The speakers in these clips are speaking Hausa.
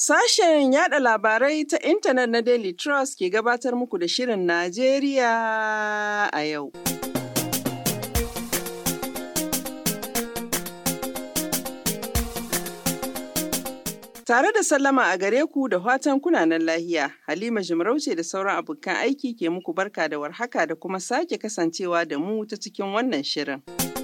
Sashen yada labarai ta intanet na Daily Trust ke gabatar muku da Shirin Najeriya a yau. Tare da sallama a gare ku da fatan kunanan lahiya, Halima Jimarauce da sauran abokan aiki ke muku barka da warhaka da kuma sake kasancewa da mu ta cikin wannan shirin.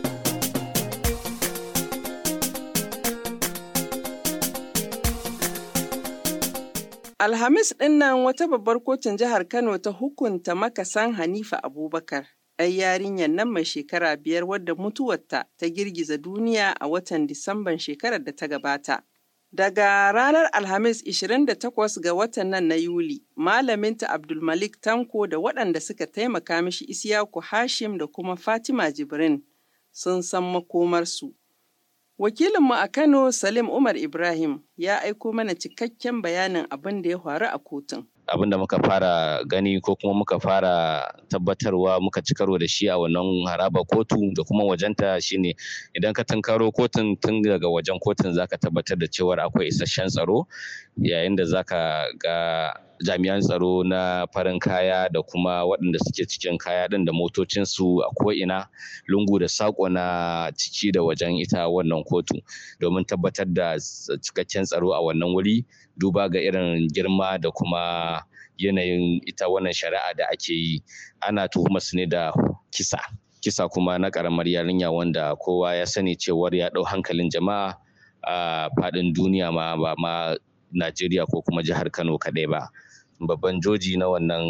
Alhamis ɗinnan wata babbar kotun jihar Kano ta hukunta makasan Hanifa Abubakar, ɗan yarinyar nan mai shekara biyar wadda mutuwarta ta girgiza duniya a watan Disamban shekarar da ta gabata. Daga ranar Alhamis 28 ga watan nan na Yuli, malaminta Abdulmalik Tanko da waɗanda suka taimaka mishi Isiyaku Hashim da kuma Fatima Jibrin sun san makomarsu. Wakilinmu a Kano Salim Umar Ibrahim ya aiko mana cikakken bayanin abin da ya faru a kotun. abin da muka fara gani ko kuma muka fara tabbatarwa muka ci karo da shi a wannan haraba kotu da kuma wajenta shine idan ka tunkaro kotun tun daga wajen kotun zaka tabbatar da cewar akwai isasshen tsaro yayin da zaka ga jami'an tsaro na farin kaya da kuma waɗanda suke cikin kaya ɗin da motocinsu a ko'ina lungu da saƙo na ciki da wajen ita wannan kotu domin tabbatar da cikakken tsaro a wannan wuri duba ga irin girma da kuma yanayin ita wannan shari'a da ake yi ana tuhumar su ne da kisa kisa kuma na ƙaramar yarinya wanda kowa ya sani cewar ya ɗau hankalin jama'a a faɗin duniya ma ba ma Najeriya ko kuma jihar Kano kaɗai ba. babban joji na wannan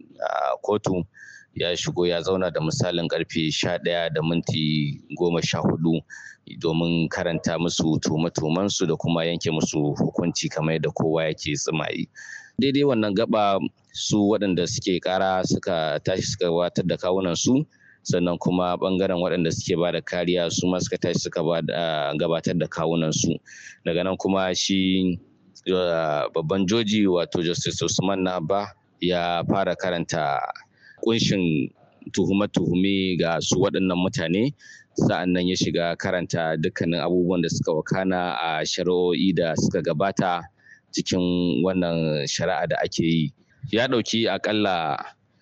kotu ya shigo ya zauna da misalin karfe sha ɗaya da minti goma sha hudu domin karanta musu tuhume-tuhumensu da kuma yanke musu hukunci kamar yadda kowa yake tsimayi daidai wannan gaba su waɗanda suke ƙara suka tashi suka gabatar da kawunan su sannan kuma ɓangaren waɗanda suke ba da kariya su ma suka tashi suka gabatar da kawunan su daga nan kuma shi babban joji wato justice usman naba ya fara karanta kunshin tuhume-tuhume ga su waɗannan mutane sa'an nan ya shiga karanta dukkanin abubuwan da suka wakana a shari'o'i da suka gabata cikin wannan shari'a da ake yi ya ɗauki akalla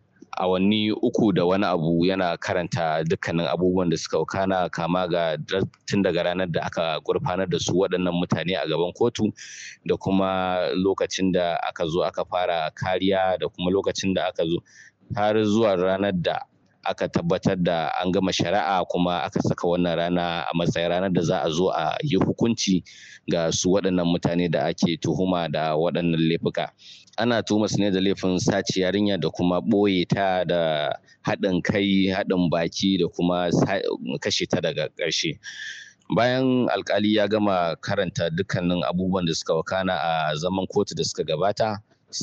awanni uku da wani abu yana karanta dukkanin abubuwan da suka wakana kama ga tun daga ranar da aka gurfanar da su waɗannan mutane a gaban kotu da kuma lokacin da aka zo aka fara kariya da kuma lokacin da aka zo har zuwa ranar da aka tabbatar da an gama shari'a kuma aka saka wannan rana a matsayin ranar da za a zo a yi hukunci ga su waɗannan mutane da ake tuhuma da waɗannan laifuka ana tuhuma su ne da laifin sace yarinya da kuma ɓoye ta da haɗin kai haɗin baki da kuma kashe ta daga ƙarshe bayan alkali ya gama karanta dukkanin abubuwan da suka wakana a zaman kotu da suka gabata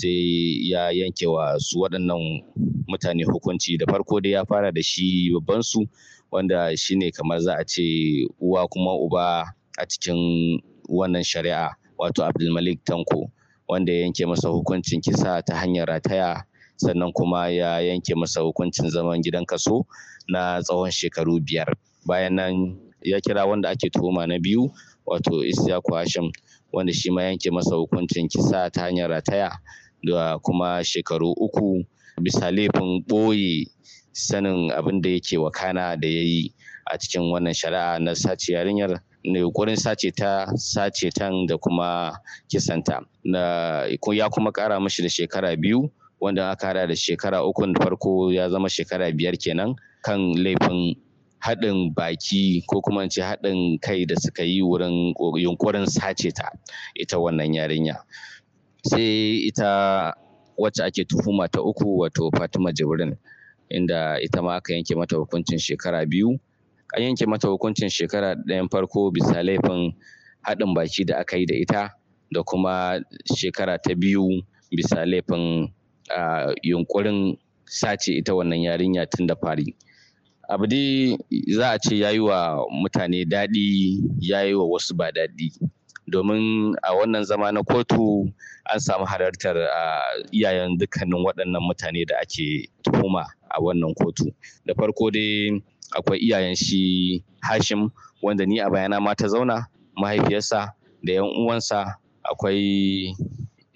sai ya yanke wa su waɗannan mutane hukunci da farko dai ya fara da shi babban su wanda shine kamar za a ce uwa kuma uba a cikin wannan shari'a wato abdulmalik tanko wanda ya yanke masa hukuncin kisa ta hanyar rataya sannan kuma ya yanke masa hukuncin zaman gidan kaso na tsawon shekaru biyar bayan nan ya kira wanda ake tuhuma na biyu wato isyaku hashim wanda shi ma yanke masa hukuncin kisa ta hanyar rataya da kuma shekaru uku bisa laifin ɓoye sanin abin da yake wakana da ya yi a cikin wannan shari'a na sace yarinyar na yunkurin sace ta sace tan da kuma kisanta na ya kuma ƙara mashi da shekara biyu wanda aka hada da shekara uku da farko ya zama shekara biyar kenan kan laifin haɗin baki ko kuma ce haɗin kai da suka yi wurin yunkurin sace ta ita wannan yarinya sai ita wacce ake tuhuma ta uku wato fatima jibrin inda ita ma aka yanke mata hukuncin shekara biyu an yanke mata hukuncin shekara ɗayan farko bisa laifin haɗin baki da aka yi da ita da kuma shekara ta biyu bisa laifin yunkurin sace ita wannan yarinya tun da fari abu dai za a ce ya yi wa mutane daɗi ya yi wa wasu ba daɗi domin a wannan zama na kotu an samu halartar iyayen dukkanin waɗannan mutane da ake tuhuma a wannan kotu da farko dai akwai iyayen shi hashim wanda ni a bayana ma ta zauna mahaifiyarsa da yan uwansa akwai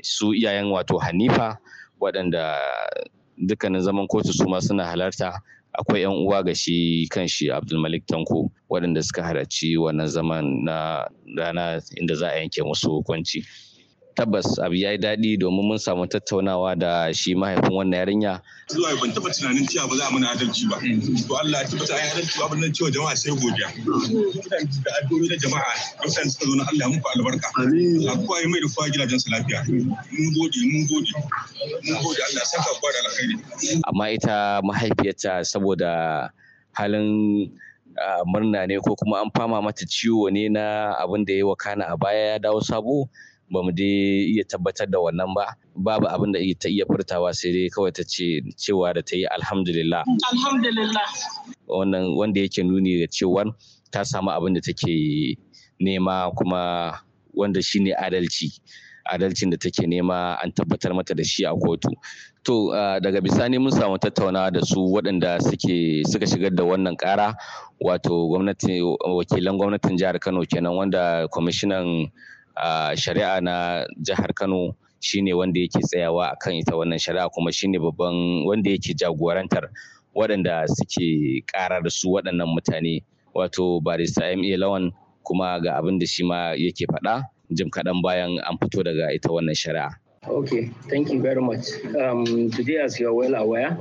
su iyayen wato hanifa waɗanda dukkanin zaman kotu su ma suna halarta akwai 'yan uwa ga shi kan shi abdulmalik tanko waɗanda suka halarci wannan zaman na rana inda za a yanke musu hukunci tabbas abu ya yi daɗi domin mun samu tattaunawa da shi mahaifin wannan yarinya. Zuwa ban taɓa tunanin cewa ba za a mana adalci ba. To Allah ya tabbata ai adalci ba nan cewa jama'a sai godiya. Kidan da addu'o'i na jama'a wasan suka zo na Allah muku albarka. Allah kowa ya mai da kowa gidajen su lafiya. Mun gode mun gode. Mun gode Allah ya saka kowa da alkhairi. Amma ita mahaifiyarta saboda halin murna ne ko kuma an fama mata ciwo ne na abin da ya wakana a baya ya dawo sabo ba mu dai iya tabbatar da wannan ba babu abin da ta iya furtawa sai dai kawai ta ce cewa da ta yi alhamdulillah alhamdulillah wannan wanda yake nuni da cewa ta samu abin da take nema kuma wanda shine adalci adalcin da take nema an tabbatar mata da shi a kotu to daga bisani mun samu tattaunawa da su waɗanda suke suka shigar da wannan ƙara wato gwamnati wakilan gwamnatin jihar kano kenan wanda kwamishinan Uh, shari'a na jihar Kano shine wanda yake tsayawa akan ita wannan shari'a kuma shine babban wanda yake jagorantar waɗanda suke ƙara da su waɗannan mutane wato barista MA Lawan kuma ga abin da shi ma yake faɗa jim kaɗan bayan an fito daga ita wannan shari'a. Okay, thank you very much. Um, today, as you are well aware,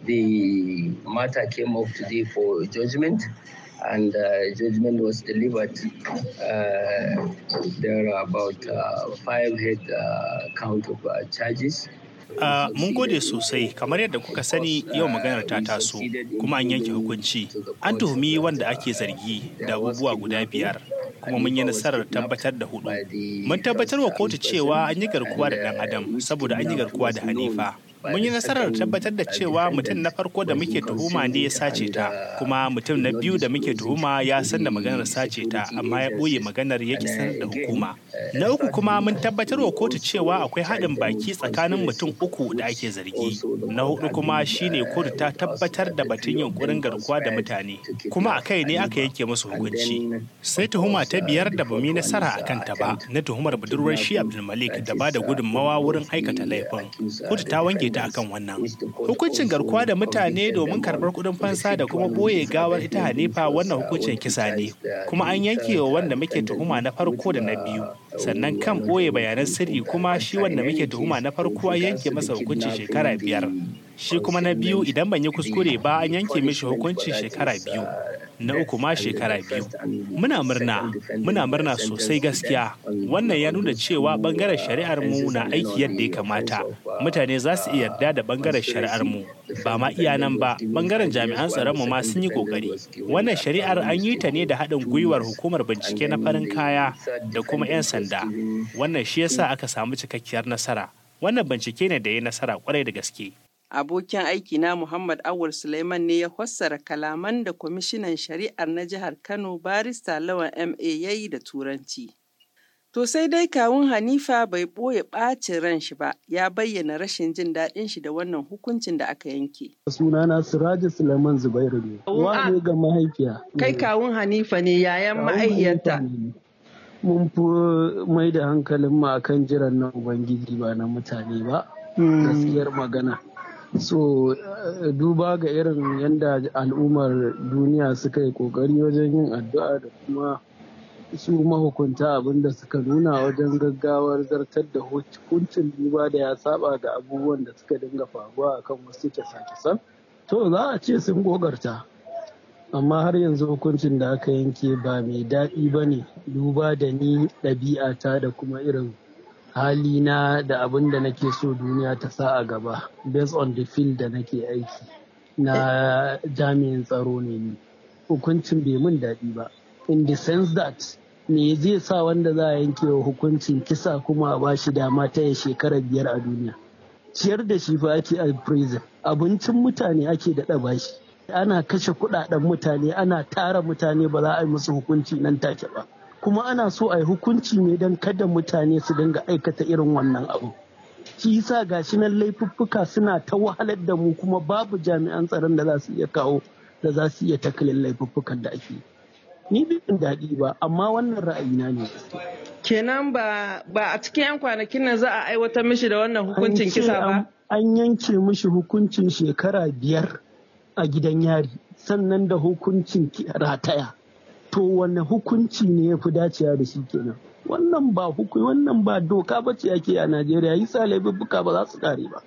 the matter came up today for judgment. and uh, judgment was delivered. Uh, there are about uh, five head count of charges. Uh, mun gode sosai kamar yadda kuka sani yau maganar ta taso kuma an yanke hukunci an tuhumi wanda ake zargi da abubuwa guda biyar kuma mun yi nasarar tabbatar da hudu mun tabbatar wa kotu cewa an yi garkuwa da dan adam saboda an yi garkuwa da hanifa mun yi nasarar tabbatar da cewa mutum na farko da muke tuhuma ne ya sace ta kuma mutum na biyu da muke tuhuma ya san da maganar sace ta amma ya ɓoye maganar ya sanar da hukuma na uku kuma mun tabbatar wa kotu cewa akwai haɗin baki tsakanin mutum uku da ake zargi na hudu kuma shine kotu ta tabbatar da batun yunkurin garkuwa da mutane kuma a kai ne aka yanke musu hukunci sai tuhuma ta biyar da bamu yi nasara a kanta ba na tuhumar budurwar shi abdulmalik da ba da gudunmawa wurin aikata laifin kotu ta wanke ta akan wannan hukuncin garkuwa da mutane domin karɓar kuɗin fansa da kuma boye gawar ita hanifa wannan hukuncin kisa ne kuma an yanke wa wanda muke tuhuma na farko da na biyu sannan kan boye bayanan sirri kuma shi wanda muke tuhuma na farko an yanke masa hukuncin shekara biyar shi kuma na biyu idan ban yi kuskure ba an yanke mishi hukuncin shekara biyu na uku ma shekara biyu muna murna muna murna sosai gaskiya wannan ya nuna cewa bangaren shari'ar mu na aiki yadda ya kamata mutane za su iya yarda da bangaren shari'ar mu ba ma iya nan ba bangaren jami'an tsaron mu ma sun yi kokari wannan shari'ar an yi ta ne da haɗin gwiwar hukumar bincike na farin kaya da kuma 'yan sanda wannan shi yasa aka samu cikakkiyar nasara wannan bincike ne da ya nasara kwarai da gaske abokin aiki na Muhammad Awul Suleiman ne ya fassara kalaman da kwamishinan shari'ar na jihar Kano barista Lawan MA ya yi da Turanci. To sai dai kawun Hanifa bai ɓoye ɓacin ran shi ba, ya bayyana rashin jin daɗin shi da wannan hukuncin da aka yanke. Sunana Siraji Suleiman Zubairu ne. Wa ne ga mahaifiya. Kai kawun Hanifa ne yayan mahaifiyarta. Mun fi mai da hankalin mu akan jiran na Ubangiji ba na mutane ba. Gaskiyar magana. so uh, duba ga irin yadda al'ummar duniya suka yi kokari wajen yin addu'a da kuma su mahukunta abinda suka nuna wajen gaggawar zartar da hukuncin duba da ya saba da abubuwan da suka dinga faruwa akan wasu kyasa-kyasan to za a ce sun gogarta amma har yanzu hukuncin da aka yanke ba mai daɗi ba ne duba da ni ɗabi'ata da kuma irin halina da abin da nake so duniya ta sa a gaba based on the field da nake aiki na jami'in tsaro ne ni hukuncin bai mun daɗi ba in the sense that me zai sa wanda za a yanke wa hukuncin kisa kuma a bashi dama ta ya shekara biyar a duniya ciyar da shi fa ake a prison abincin mutane ake daɗa bashi ana kashe kuɗaɗen mutane ana tara mutane ba za a yi musu hukunci nan take ba kuma ana so a yi hukunci ne don kada mutane su dinga aikata irin wannan abu shi yasa gashi nan laifuffuka suna ta wahalar da mu kuma babu jami'an tsaron da za su iya kawo da za su iya takalin laifuffukan da ake ni bin daɗi ba amma wannan ra'ayina ne Kenan ba ba a cikin 'yan kwanakin nan za a aiwatar mishi da wannan hukuncin kisa ba? An yanke mishi hukuncin shekara biyar a gidan yari sannan da hukuncin rataya. To wanne hukunci ne ya fi dacewa da shi kenan? Wannan ba hukumi wannan ba doka ba ce ake a Najeriya yi sa laifuffuka ba za su kare ba.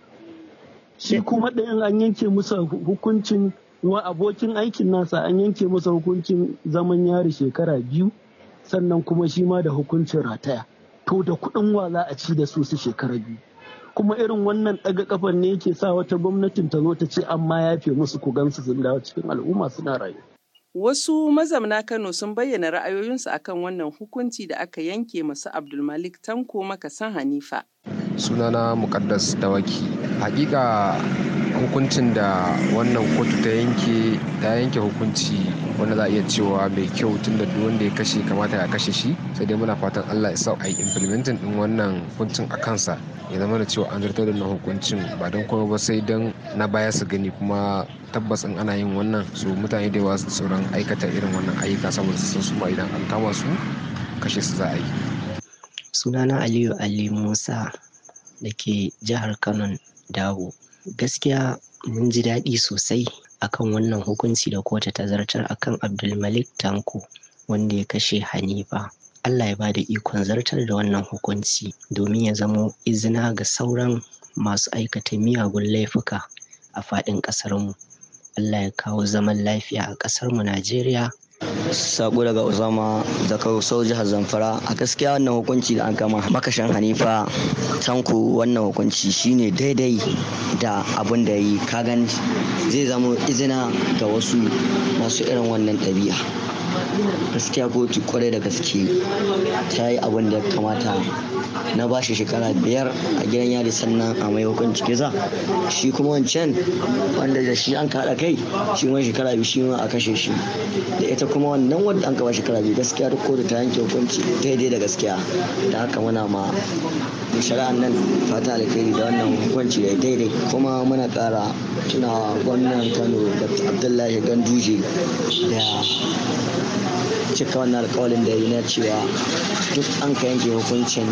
Shi kuma ɗayan an yanke masa hukuncin wa abokin aikin nasa an yanke masa hukuncin zaman yari shekara biyu sannan kuma shi ma da hukuncin rataya to da kuɗin wa za a ci da su su shekara biyu kuma irin wannan ɗaga kafan ne yake sa wata gwamnatin ta zo ta ce an ma yafe musu ku gansu sun dawo cikin al'umma suna rayu. Wasu mazamna Kano sun bayyana ra'ayoyinsu akan wannan hukunci da aka yanke masu Abdulmalik Tanko makasan Hanifa. Sunana Mukaddas Dawaki. Hakika hukuncin da wannan kotu ta yanke ta yanke hukunci wanda za a iya cewa mai kyau tun da duk wanda ya kashe kamata ya kashe shi sai dai muna fatan Allah ya sa a yi implementing din wannan hukuncin a kansa ya zama da cewa an zartar da wannan hukuncin ba don kuma ba sai don na baya su gani kuma tabbas in ana yin wannan su mutane da yawa su tsoron aikata irin wannan ayyuka saboda su san su ma idan an kama su kashe su za a yi sunana aliyu ali musa da ke jihar kano dawo gaskiya mun ji daɗi sosai akan wannan hukunci da kotu ta zartar akan abdulmalik tanko wanda ya kashe hanifa allah ya bada ikon zartar da wannan hukunci domin ya zamo izina ga sauran masu aikata miyagun laifuka a faɗin ƙasarmu allah ya kawo zaman lafiya a ƙasarmu najeriya sako daga usama daga sau jihar zamfara a gaskiya wannan hukunci da an kama makashin hanifa tanko wannan hukunci shine daidai da abin da yi kagan zai zama izina ga wasu masu irin wannan ɗabi'a gaskiya kotu kwarai da gaske ta yi abin da ya kamata na bashi shekara biyar a gidan yari sannan a mai hukunci kisa shi kuma wancan wanda da shi an kaɗa kai shi ma shekara biyu shi ma a kashe shi da ita kuma wannan wanda an kaba shekara biyu gaskiya duk kotu ta yanke hukunci daidai da gaskiya da haka muna ma shari'an nan fata alkhairi da wannan hukunci da daidai kuma muna ƙara tunawa gwamnan kano da abdullahi ganduje da cika wannan alkawalin da yi na cewa duk an ka yanke hukuncin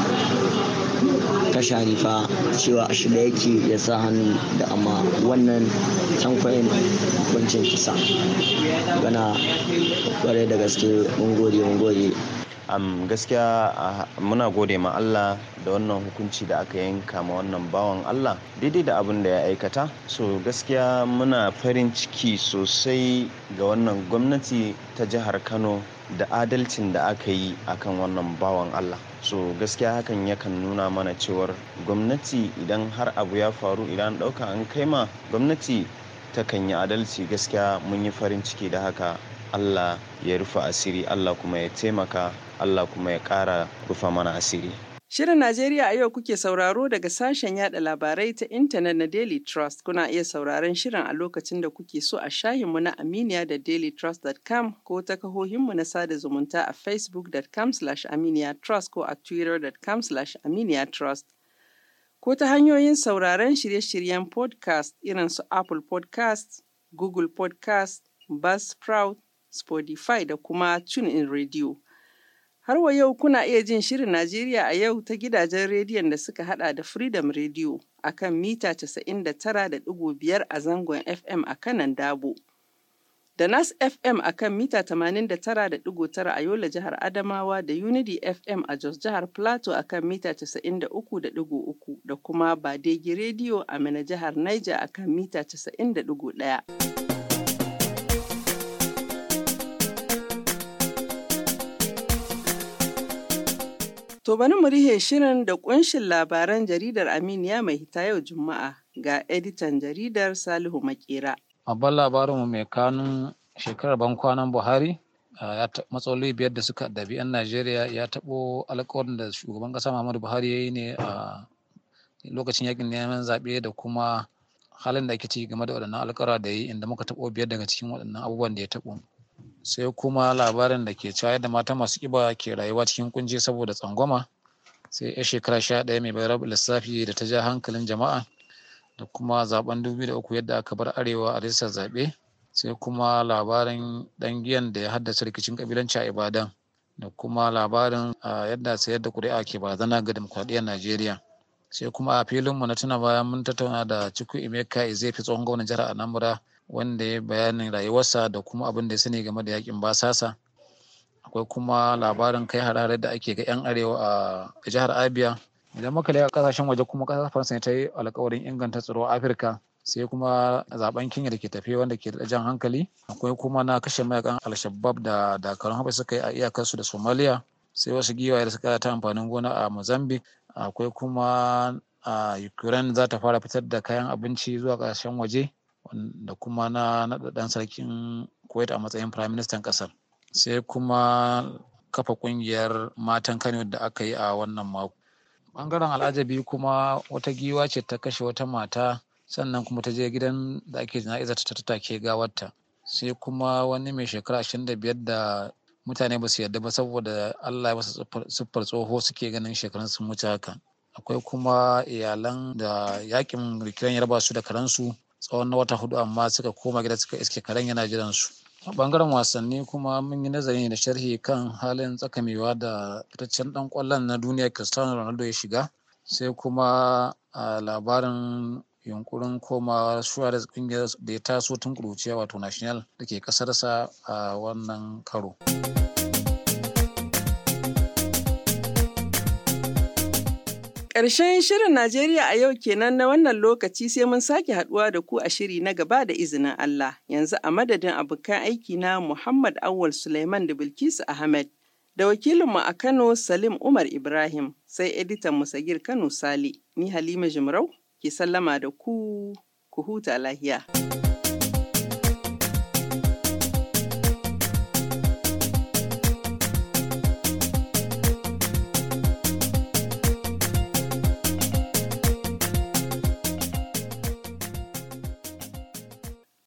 kashe hanifa cewa a shirya yake ya sa hannu da amma wannan tankwayin hukuncin kisa gana kwarai da gaske mun gode mun gode um, gaskiya uh, muna gode ma Allah da wannan hukunci da aka yanka ma wannan bawan Allah daidai da abin da ya aikata so gaskiya muna farin ciki sosai ga wannan gwamnati ta jihar Kano da adalcin da aka yi akan wannan bawan Allah so gaskiya hakan yakan nuna mana cewar gwamnati idan har abu ya faru idan ɗauka an kai ma gwamnati takan yi adalci gaskiya mun yi farin ciki da haka Allah ya rufe asiri Allah kuma ya taimaka Allah kuma ya ƙara rufa mana asiri. Shirin Najeriya a yau kuke sauraro daga sashen yada labarai ta intanet na Daily Trust. Kuna iya sauraron shirin a lokacin da kuke so a shahinmu na Aminiya da dailytrust.com ko ta kahohinmu na sada zumunta a facebook.com aminiya trust ko a twitter.com aminiya trust. Ko ta hanyoyin sauraron shirye-shiryen podcast irin su Apple podcast, Google podcast, Buzzsprout, Spotify da kuma TuneIn Radio. Har wa yau kuna iya jin shirin Najeriya a yau ta gidajen rediyon da suka hada da Freedom Radio a kan mita 99.5 a zangon FM a kanan Dabo. Da Nas FM a kan mita 89.9 a Yola jihar Adamawa da Unity FM a Jos jihar Plateau a kan mita 93.3 da kuma Badegi Radio a Mina jihar Niger a kan mita 90.1. To bari mu rihe shirin da kunshin labaran jaridar Aminiya mai hita yau Juma'a ga editan jaridar Salihu Makera. Babban labarinmu mai kanun shekarar bankwanan Buhari ya matsaloli biyar da suka dabi 'yan Najeriya ya taɓo alkawarin da shugaban ƙasa Muhammadu Buhari ya yi ne a lokacin yakin neman zaɓe da kuma halin da ake ci game da waɗannan alkawara da yi inda muka taɓo biyar daga cikin waɗannan abubuwan da ya taɓo. sai kuma labarin da ke cewa yadda mata masu ƙiba ke rayuwa cikin kunci saboda tsangwama sai ya shekara sha ɗaya mai bayar lissafi da ta ja hankalin jama'a da kuma zaben dubu da uku yadda aka bar arewa a rijistar zaɓe sai kuma labarin ɗan giyan da ya haddasa rikicin ƙabilanci a ibadan da kuma labarin yadda sayar da ƙuri'a ke barazana ga dimokuraɗiyyar Najeriya. Sai kuma a filinmu na tuna bayan mun tattauna da Chukwu Emeka Ezefi tsohon gwamnan jihar Anambra wanda ya bayanin rayuwarsa da kuma abin da ya sani game da yakin basasa. Akwai kuma labarin kai harare da ake ga 'yan arewa a jihar Abia. Idan muka leƙa ƙasashen waje kuma ƙasar Faransa ta yi alƙawarin inganta tsaro a Afirka. sai kuma zaben kenya da ke tafe wanda ke da jan hankali akwai kuma na kashe mayakan al-shabab da dakarun haɓe suka yi a iyakarsu da somalia sai wasu giwaye da suka ta amfanin gona a mozambique akwai kuma a ukraine za ta fara fitar da kayan abinci zuwa ƙasashen waje da kuma na naɗaɗɗen sarkin kuwait a matsayin prime minister ƙasar sai kuma kafa ƙungiyar matan kano da aka yi a wannan mako ɓangaren al'ajabi kuma wata giwa ce ta kashe wata mata sannan kuma ta je gidan da ake jana'izar ta take gawarta sai kuma wani mai shekara ashirin da biyar da mutane ba su yarda ba saboda Allah ya masa siffar tsoho suke ganin shekarun sun wuce haka akwai kuma iyalan da yakin rikiran ya raba su da karansu tsawon na wata hudu amma suka koma gida suka iske karen yana jiran su a bangaren wasanni kuma mun yi nazari da sharhi kan halin tsakamewa da fitaccen dan kwallon na duniya cristiano ronaldo ya shiga sai kuma a labarin yunkurin komawa Suarez kungiyar da ya taso tun kuruciya wato national da ke kasarsa a wannan karo. Ƙarshen shirin Najeriya a yau kenan na wannan lokaci sai mun sake haɗuwa da ku a shiri na gaba da izinin Allah. Yanzu a madadin abokan aiki na Muhammad Awal Suleiman da Bilkisu Ahmed da wakilinmu a Kano Salim Umar Ibrahim sai editan Musagir Kano Sali. Ni Halima Jimrau ke sallama da ku ku huta lahiya.